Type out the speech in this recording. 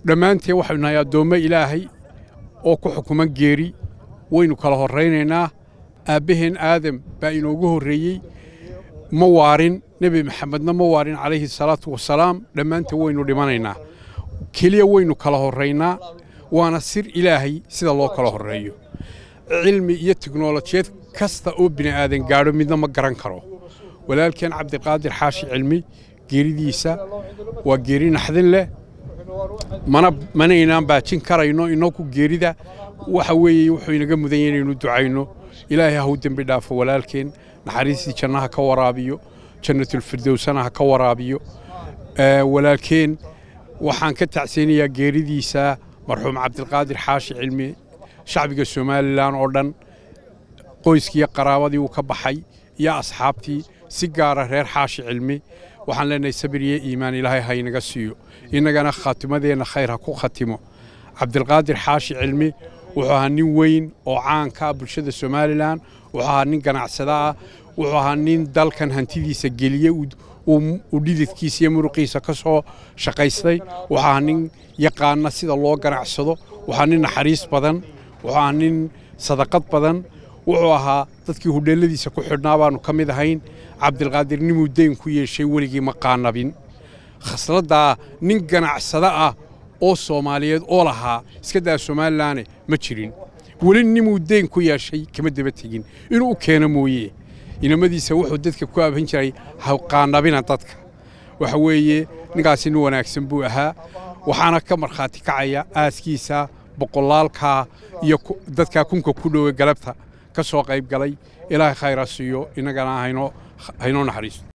dhammaanteen waxaynu nahay addoommo ilaahay oo ku xukuman geeri waynu kala horraynaynaa aabbaheen aadam baa inoogu horreeyey ma waarin nebi maxamedna ma waarin calayhi salaatu wasalaam dhammaanteen waynu dhimanaynaa keliya waynu kala horraynaa waana sir ilaahay sida loo kala horreeyo cilmi iyo tiknolojiyad kasta oo bini aadan gaadho midna ma garan karo walaalkeen cabdiqaadir xaashi cilmi geeridiisa waa geeri naxdin leh mana manaynaan baajin karayno inaku geerida waxa weeye wuxuu inaga mudan yahay inaynu ducayno ilaahay ha u dembi dhaafo walaalkeen naxariistii jannaha ka waraabiyo jannatulfirdowsana ha ka waraabiyo walaalkeen waxaan ka tacseynayaa geeridiisa marxuum cabdiqaadir xaashi cilmi shacbiga somalilan oo dhan qoyskiiyo qaraabadii uu ka baxay iyo asxaabtii si gaara reer xaashi cilmi waxaan leenahay sabir iyo iimaan ilaahay ha inaga siiyo innagana khaatimadeenna khayr ha ku khatimo cabdilqaadir xaashi cilmi wuxuu ahaa nin weyn oo caanka ah bulshada somalilan wuxuu ahaa nin ganacsada ah wuxuu ahaa nin dalkan hantidiisa geliye uu dhididkiisa iyo muruqiisa ka soo shaqaystay wuxuu ahaa nin yaqaana sida loo ganacsado wuxuu ahaa nin naxariis badan wuxuu ahaa nin sadaqad badan wuxuu ahaa dadkii hudheelladiisa ku xidhnaa baanu ka mid ahayn cabdilqaadir ninuu deyn ku yeeshay weligii ma qaanabin khasladdaa nin ganacsada ah oo soomaaliyeed oo lahaa iska daa somalilaane ma jirin weli nimuu deyn ku yeeshay kama daba tegin inuu u keeno mooye inamadiisa wuxuu dadka ku abhan jiray ha qaanabina dadka waxa weeye ninkaasi nin wanaagsan buu ahaa waxaana ka markhaati kacaya aaskiisa boqolaalkaa iyo dadkaa kunka ku dhowe galabta ka soo qayb galay ilaahay khayra siiyo innagana haynoo naxariisto